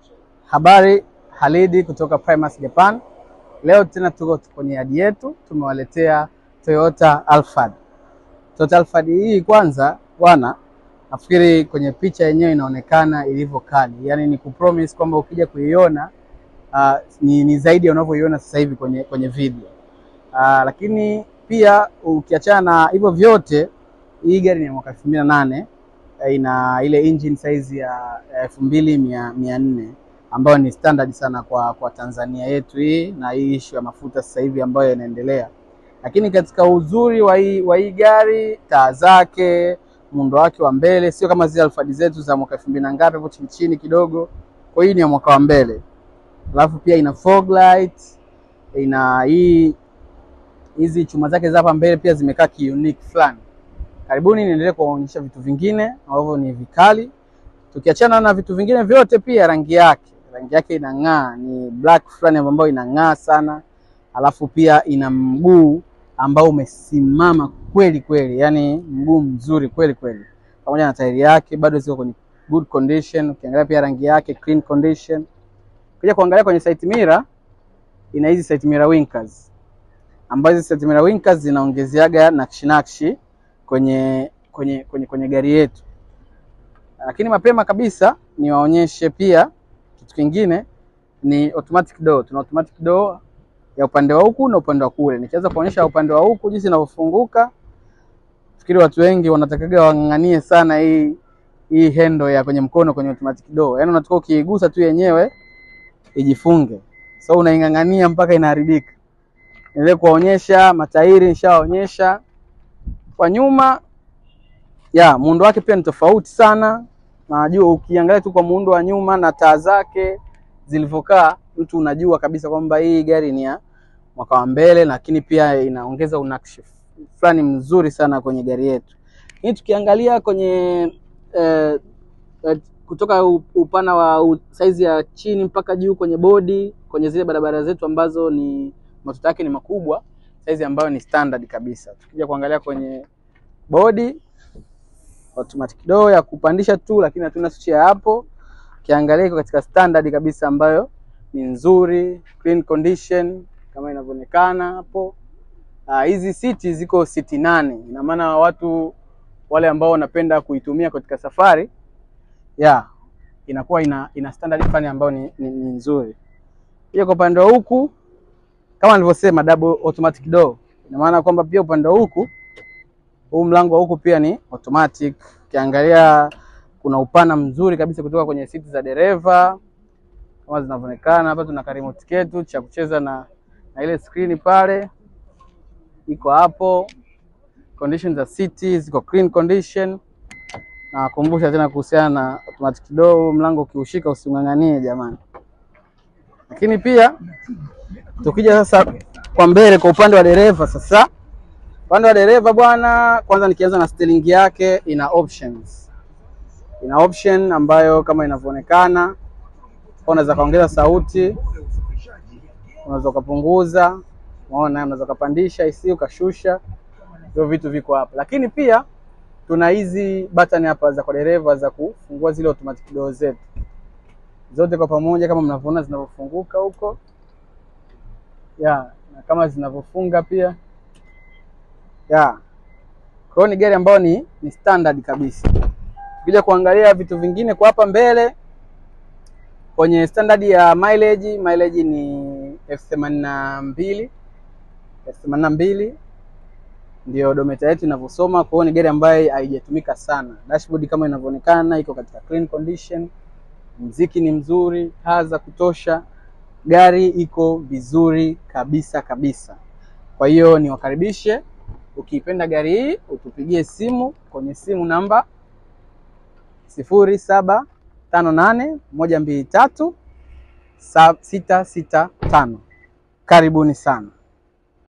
Habari, Halidi kutoka Primus Japan. Leo tena tuko kwenye yadi yetu, tumewaletea Toyota Alphard. Toyota Alphard hii kwanza bwana, nafikiri kwenye picha yenyewe inaonekana ilivyo kali, yaani ni kupromise kwamba ukija kuiona uh, ni, ni zaidi ya unavyoiona sasa hivi kwenye, kwenye video uh, lakini pia ukiachana na hivyo vyote, hii gari ni ya mwaka elfu mbili na nane ina ile engine size ya elfu mbili mia mia nne ambayo ni standard sana kwa kwa Tanzania yetu hii na hii issue ya mafuta sasa hivi ambayo inaendelea. Lakini katika uzuri wa hii wa hii gari, taa zake, muundo wake wa mbele sio kama zile Alphard zetu za mwaka elfu mbili na ngapi hapo chini chini kidogo. Kwa hii ni ya mwaka wa mbele, alafu pia ina fog light, ina hii hizi chuma zake za hapa mbele pia zimekaa ki unique fulani. Karibuni niendelee kuwaonyesha vitu vingine ambavyo ni vikali. Tukiachana na vitu vingine vyote, pia rangi yake, rangi yake inang'aa, ni black fulani ambayo inang'aa sana, alafu pia ina mguu ambao umesimama kweli kweli, yani mguu mzuri kweli kweli, pamoja na tairi yake bado ziko kwenye good condition. Ukiangalia pia rangi yake clean condition. Kuja kuangalia kwenye side mirror, ina hizi side mirror winkers ambazo hizi side mirror winkers zinaongezeaga nakshi nakshi kwenye kwenye kwenye kwenye gari yetu. Lakini mapema kabisa niwaonyeshe pia kitu kingine, ni automatic door. Tuna automatic door ya upande wa huku na upande wa kule. Nikianza kuonyesha upande wa huku jinsi inavyofunguka, fikiri watu wengi wanatakaga wang'ang'anie sana hii hii handle ya kwenye mkono kwenye automatic door, yaani unatoka ukiigusa tu yenyewe ijifunge, so unaing'ang'ania mpaka inaharibika. Niendelee kuwaonyesha matairi, nishawaonyesha kwa nyuma ya muundo wake pia ni tofauti sana. Najua ukiangalia tu kwa muundo wa nyuma na taa zake zilivyokaa, mtu unajua kabisa kwamba hii gari ni ya mwaka wa mbele, lakini pia inaongeza unakshi fulani mzuri sana kwenye gari yetu hii. Tukiangalia kwenye eh, eh, kutoka upana wa saizi ya chini mpaka juu kwenye bodi, kwenye zile barabara zetu ambazo ni matuta yake ni makubwa, saizi ambayo ni standard kabisa. Tukija kuangalia kwenye bodi automatic door ya kupandisha tu, lakini hatuna switch ya hapo. Ukiangalia iko katika standard kabisa ambayo ni nzuri, clean condition kama inavyoonekana hapo. Hizi uh, siti ziko siti nane, ina maana watu wale ambao wanapenda kuitumia katika safari ya yeah, inakuwa ina, ina standard fulani ambayo ni, ni, ni nzuri. Hiyo kwa upande wa huku kama nilivyosema double automatic door, ina maana kwamba pia upande wa huku huu mlango wa huku pia ni automatic. Ukiangalia kuna upana mzuri kabisa kutoka kwenye siti za dereva kama zinavyoonekana hapa. Tuna remote ketu cha kucheza na, na ile screen pale iko hapo. Condition za siti ziko clean condition. Nawakumbusha tena kuhusiana na automatic door, mlango ukiushika using'ang'anie jamani. Lakini pia tukija sasa kwa mbele, kwa upande wa dereva sasa upande wa dereva bwana, kwanza nikianza na steering yake, ina options, ina option ambayo kama inavyoonekana, unaweza kaongeza sauti, unaweza ukapunguza, unaona, unaweza ukapandisha isi ukashusha, hivyo vitu viko hapa. Lakini pia tuna hizi button hapa za kwa dereva za kufungua zile automatic door zetu zote kwa pamoja, kama mnavyoona zinavyofunguka huko ya na kama zinavyofunga pia ya kwa hiyo ni gari ambayo ni, ni standard kabisa. Ukija kuangalia vitu vingine kwa hapa mbele kwenye standard ya mileage, mileage ni elfu themanini na mbili elfu themanini na mbili ndio odometer yetu inavyosoma. Kwa hiyo ni gari ambayo haijatumika sana. Dashboard kama inavyoonekana iko katika clean condition, mziki ni mzuri, taa za kutosha, gari iko vizuri kabisa kabisa. Kwa hiyo niwakaribishe Ukiipenda gari hii utupigie simu kwenye simu namba sifuri saba tano nane moja mbili tatu sita sita tano. Karibuni sana.